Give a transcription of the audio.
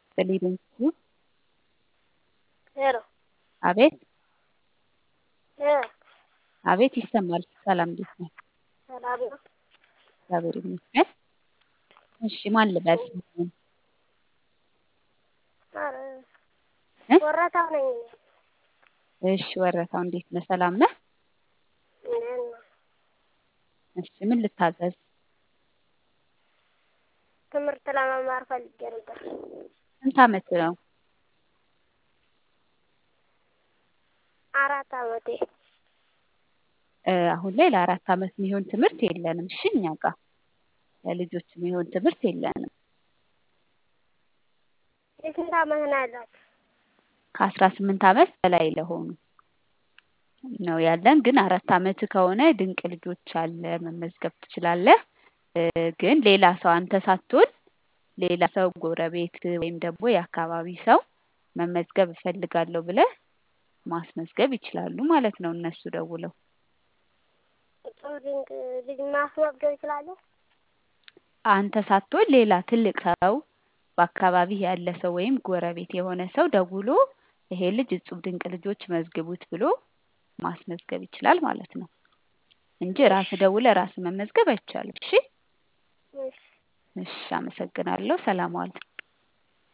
በሌሎቹ ሄሎ አቤት እ አቤት ይሰማል። ሰላም እንዴት ነህ? ሰላም ነው። እግዚአብሔር ይመስገን። እሺ ማን ልበል ስምህን? ኧረ እ? ወረታው ነኝ እኔ። እሺ ወረታው እንዴት ነህ? ሰላም ነህ? እንዴት ነው? እሺ ምን ልታዘዝ? ትምህርት ለመማር ፈልጌ ነበር። ስንት አመት ነው? አራት አመቴ። እ አሁን ላይ ለአራት አመት የሚሆን ትምህርት የለንም። እሺ እኛ ጋር ለልጆች የሚሆን ትምህርት የለንም። የስንት አመት ነው ያላችሁ? ከአስራ ስምንት አመት በላይ ለሆኑ ነው ያለን። ግን አራት አመት ከሆነ ድንቅ ልጆች አለ መመዝገብ ትችላለህ። እ ግን ሌላ ሰው አንተ ሳትሆን ሌላ ሰው ጎረቤት ወይም ደግሞ የአካባቢ ሰው መመዝገብ እፈልጋለሁ ብለህ ማስመዝገብ ይችላሉ ማለት ነው። እነሱ ደውለው ጥሩ ድንቅ ልጅ ማስመዝገብ እችላለሁ? አንተ ሳትሆን ሌላ ትልቅ ሰው በአካባቢህ ያለ ሰው ወይም ጎረቤት የሆነ ሰው ደውሎ ይሄ ልጅ እጹብ ድንቅ ልጆች መዝግቡት ብሎ ማስመዝገብ ይችላል ማለት ነው እንጂ ራስህ ደውለህ ራስህ መመዝገብ አይቻልም። እሺ እሺ እሺ፣ አመሰግናለሁ። ሰላም ዋል።